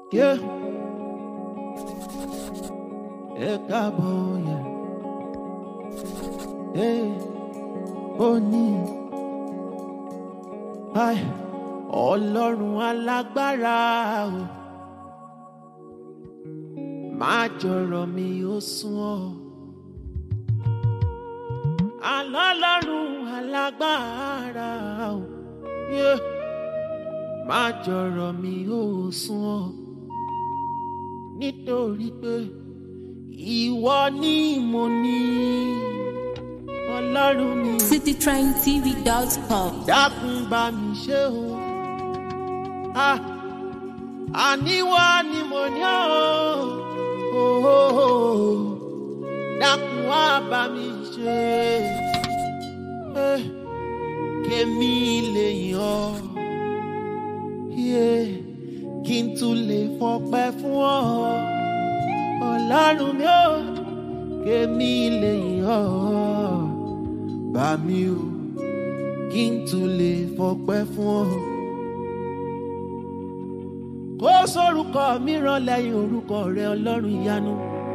Yeah. Ẹ káàbọ̀ yẹ. Hey, ó ní. Ai, Ọlọ́run alágbára o. Má jọ̀rọ̀ mi ó sún ọ́. Alọ́lọ́run alágbára o. Yeah. Má jọ̀rọ̀ mi ó sún ọ́. Nítorí pé ìwọ ni mo ní. Ọlọ́run mi ò citytrendtv.com. dákun bá mi ṣe o. Ah, àníwá ni mo ní o. Oh, oh, oh. dákun wá bá mi ṣe. Eh, kémi lè yàn ọ́. Yeah, kí n tún lè fọpẹ́ fún ọ. Ọlọ́run mi ò kémi lè yàn ọ́. Bá mi o kí n tún lè fọpẹ́ fún ọ. kó sórúkọ mìíràn lẹ́yìn orúkọ rẹ ọlọ́run ìyanu.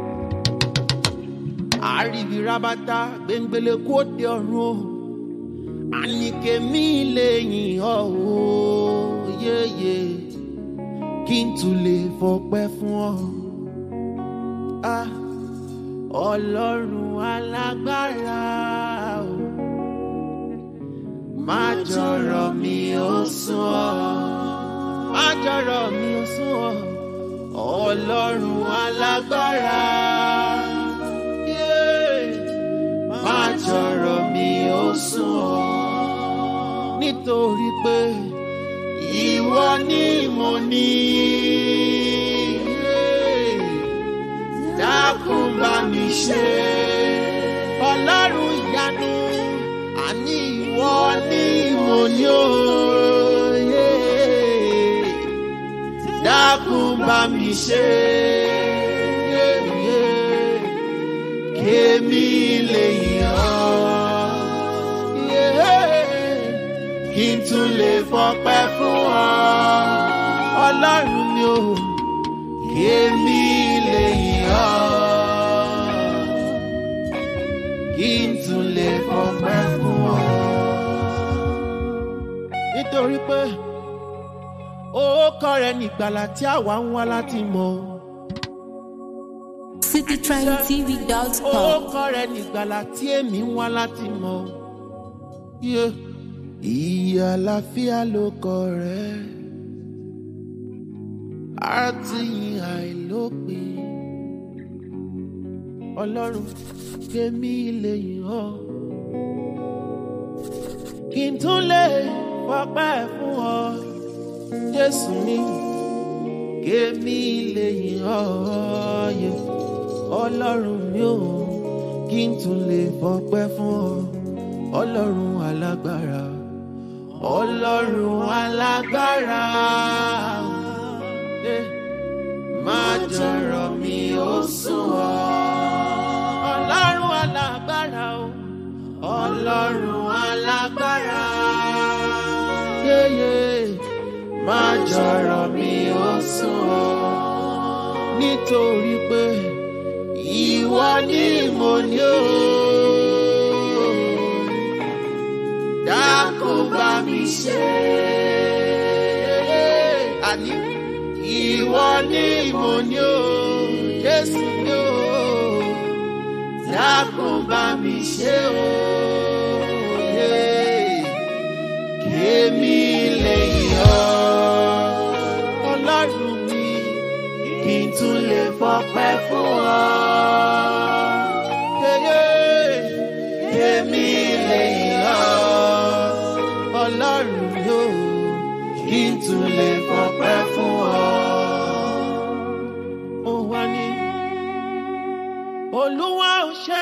àríbi rábátá gbẹngbẹlẹ kó dé ọ̀run o. àníkèmí lè yìn ọ́ o yéye kí n tún lè fọpẹ́ fún ọ. Ah, ọlọ́run alágbára o má jọ̀rọ̀ mi ó sún ọ́ má jọ̀rọ̀ mi ó sún ọ́ ọlọ́run alágbára Yeah. má jọ̀rọ̀ mi ó sún ọ́ nítorí pé ìwọ ni mo ní Yeah. dákun bá mi ṣe ọlọ́run ìyanu àní ìwọ ni mo ní òye dákun bá mi ṣe kémi lè yàn kí n tún lè fọpẹ́ fún ọ ọlọ́run mi ò kémi lè yàn kí n tún lè fọpẹ́ fún ọ. nítorí pé orúkọ rẹ nìgbàlà tí àwa ń wá láti mọ. citytrendtv.com. orúkọ rẹ nìgbàlà tí èmi ń wá láti mọ. Yeah. ìyè àlàáfíà ló kọ rẹ àti ìyìn àìlópin ọlọ́run kémi lè yìn ọ́ kí n tún lè fọpẹ́ fún ọ jésù mi kémi lè yìn ọ́ yẹ ọlọ́run mi ò kí n tún lè fọpẹ́ fún ọ ọlọ́run alágbára ọlọ́run alágbára Eh, má jọ̀rọ̀ mi ó sún ọ ọlọ́run alágbára o ọlọ́run alágbára yéyé má jọ̀rọ̀ mi ó sún ọ nítorí pé ìwọ ni mo ní o dákun bá mi ṣe àní ìwọ ni mo ní o jésù ní o dákun bá mi ṣe o kémi lè yọ ọlọ́run mi kí n tún lè fọpẹ́ fún ọ. Kémi lè yọ ọlọ́run yóò kí n tún lè fọpẹ́ fún ọ. Ó wá ní olúwa ò ṣe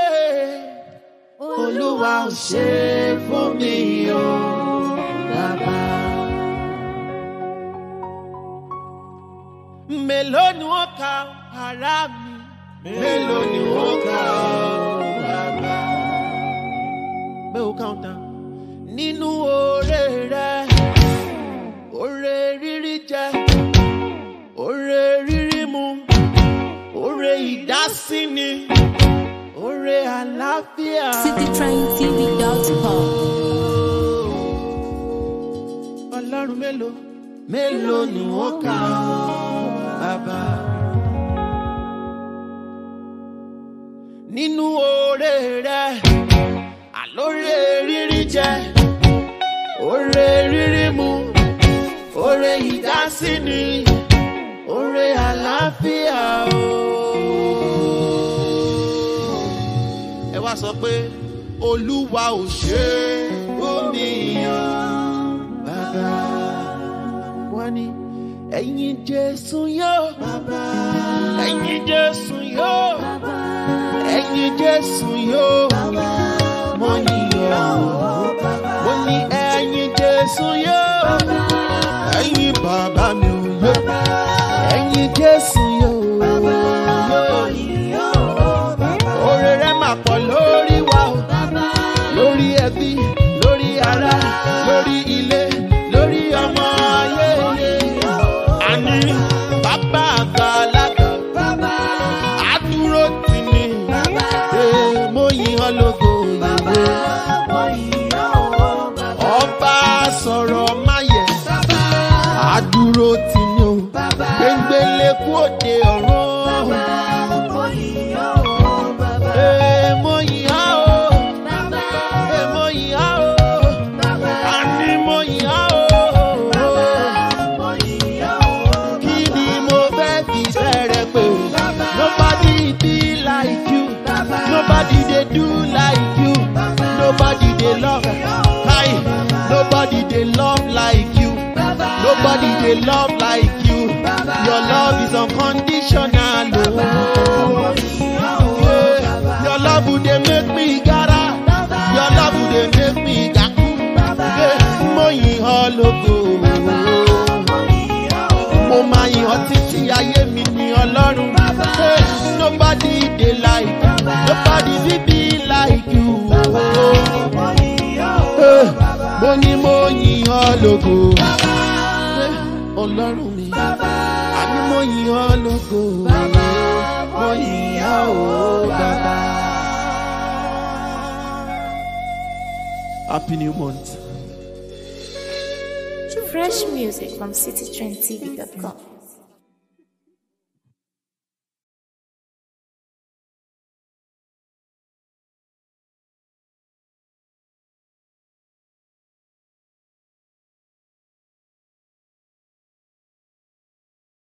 olúwa ò ṣe fún mi o bàbá. mélòó ni wọ́n ka ara mi mélòó ni wọ́n ka ọ bàbá. bẹ́ẹ̀ ó count down nínú oore rẹ oore rírí jẹ Oore rírí mu, oore ìdásíni, oore àlàáfíà. citytrendtv.com. Ọlọ́run mélòó mélòó ni wọ́n kà ọ́ bàbá. Nínú oore rẹ̀, àlóore rírí jẹ, oore rírí mu, oore ìdásíni, oore àlàáfíà o. Ẹ wá sọ pé Olúwa ò ṣe é omi yan bàbá. Wọ́n ní ẹ̀yin Jésù yóò bàbá. Ẹ̀yin Jésù yóò bàbá. Ẹ̀yin Jésù yóò bàbá. Mo yìnyín mo ní ẹ̀yin Jésù yóò bàbá. Ẹ̀yin bàbá mi ò yóò bàbá. Ẹ̀yin Jésù yóò bàbá. Oore rẹ̀ máa pọ̀ lórí wa o lórí ẹbí lórí ará lórí ilé lórí ọmọ ayé àní bàbá àgbàlagbà àdúró tì ní Ee, mo yìn ọ́ lógo ìwé ọba sọ̀rọ̀ máyẹ̀ àdúró tì ní o gbẹngbẹlẹ kú òde ọ̀run Ee, mo yìn ọ́ o. Ee, mo yìn ọ́ o. Àní mo yìn ọ́ o. Kí ni mo fẹ́ fi bẹ̀rẹ̀ pé? Nobody be like you. Nobody dey do like you. Nobody dey love. Hi. Nobody dey love like you. Nobody dey love like you. Your love is unconditional. Oh. Yeah. Your love would dey make me gara. Your love would dey make me gaku. Yeah. Mo yìn ọ́ lógo. Mo máa yìn ọ́ títí ayé mi ní Ọlọ́run. Hey, nobody dey like you. Nobody fit be like you. Hey, mo ní mo yìn ọ́ lógo. Hey, Ọlọ́run mi. Àní mo yìn ọ́ lógo. Mo yìn ọ́ o bàbá. Happy new month. Fresh music from citytrendtv.com.